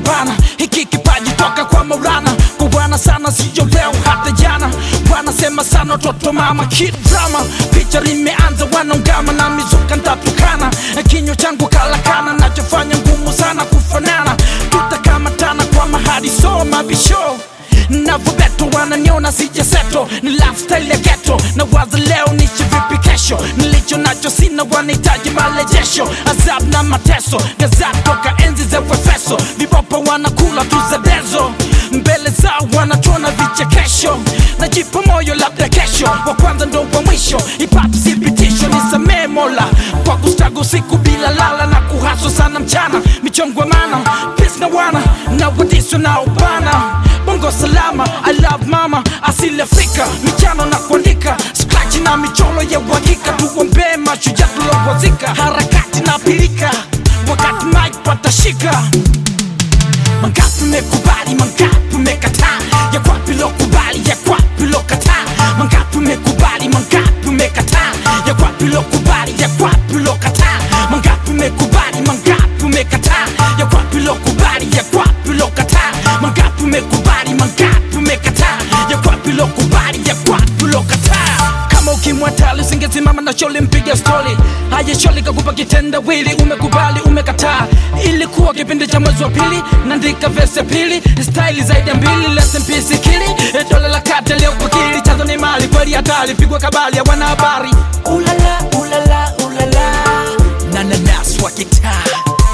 bana, hiki kipaji toka kwa Maulana, kwa bwana sana, siyo leo hata jana. Wanasema sana toto mama kid drama, picha limeanza wanaungama na mizuka ntatukana, kinywa changu kalakana, nachofanya ngumu sana kufanana, tutakamatana kwa mahadi so mabisho navobeto wananiona sijaseto ni lifestyle ya ghetto na waza leo nishi vipi kesho nilicho nacho sina wanahitaji marejesho azab na mateso gazap toka enzi za wefeso vibopa wanakula tu za dezo mbele zao wanachona vichekesho najipa moyo labda kesho wa kwanza ndo wa mwisho ipate thibitisho nisamee mola kwa kustagu siku bila lala na kuhaswa sana mchana michongwa mana pis na wana na wadiswa na ubana bongo salama I love mama asili Afrika michano na kuandika scratch na michoro ya uhakika tuombee mashujaa tulowazika harakati na pilika wakati mike patashika mangapi mekubali mangapi mekataa ya kwapi lokubali ya kwapi lokataa mangapi mekubali mangapi mekataa ya kwapi lokubali ya kwapi lokataa mangapi mekubali mangapi mekataa ya kwapi lokubali ya kwapi lokataa mangapi mekubali mangapi mekataa ya kwapi lokubali ya kwapi lokataa kama ukimwatali usingesimama na sholi mpiga stori haya sholi kakupa kitendawili umekubali umekataa ilikuwa kipindi cha mwezi wa pili naandika vesi ya pili staili zaidi ya mbili lesempisikili dola la kate leo kwa kili chanzo ni mali kweli hatari pigwa kabali ya wanahabari ulala ulala ulala nananas wa kitaa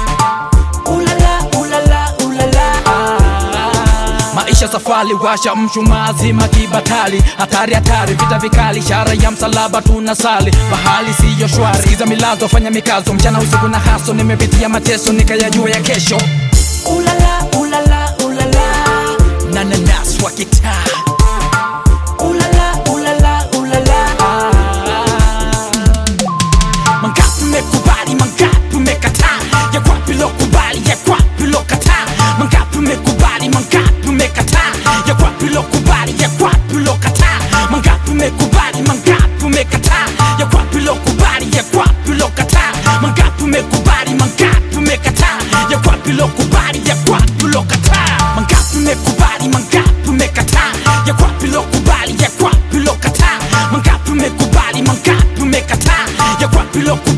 ulala ulala ulala maisha safari washa mshumaa zima kibatali hatari hatari vita vikali ishara ya msalaba tunasali bahali siyo shwari sikiza milazo fanya mikazo mchana usiku na haso nimepitia mateso nikayajua ya kesho ulala ulala ulala nananas wa kitaa ulala ulala ulala mangapi mekubali mangapi mekataa ya kwapi lokubali ya kwapi lokataa mangapi mekubali mangapi mekataa ya kwapi lokubali ya kwapi lokataa mangapi mekubali mangapi mekataa ya kwapi lokubali ya kwapi lokataa mangapi mekubali mangapi mekataa ya kwapi lokubali ya kwapi lokataa mangapi mekubali mangapi mekataa ya kwapi lokubali ya kwapi lokataa mangapi mekubali mangapi mekataa ya kwapi lokubali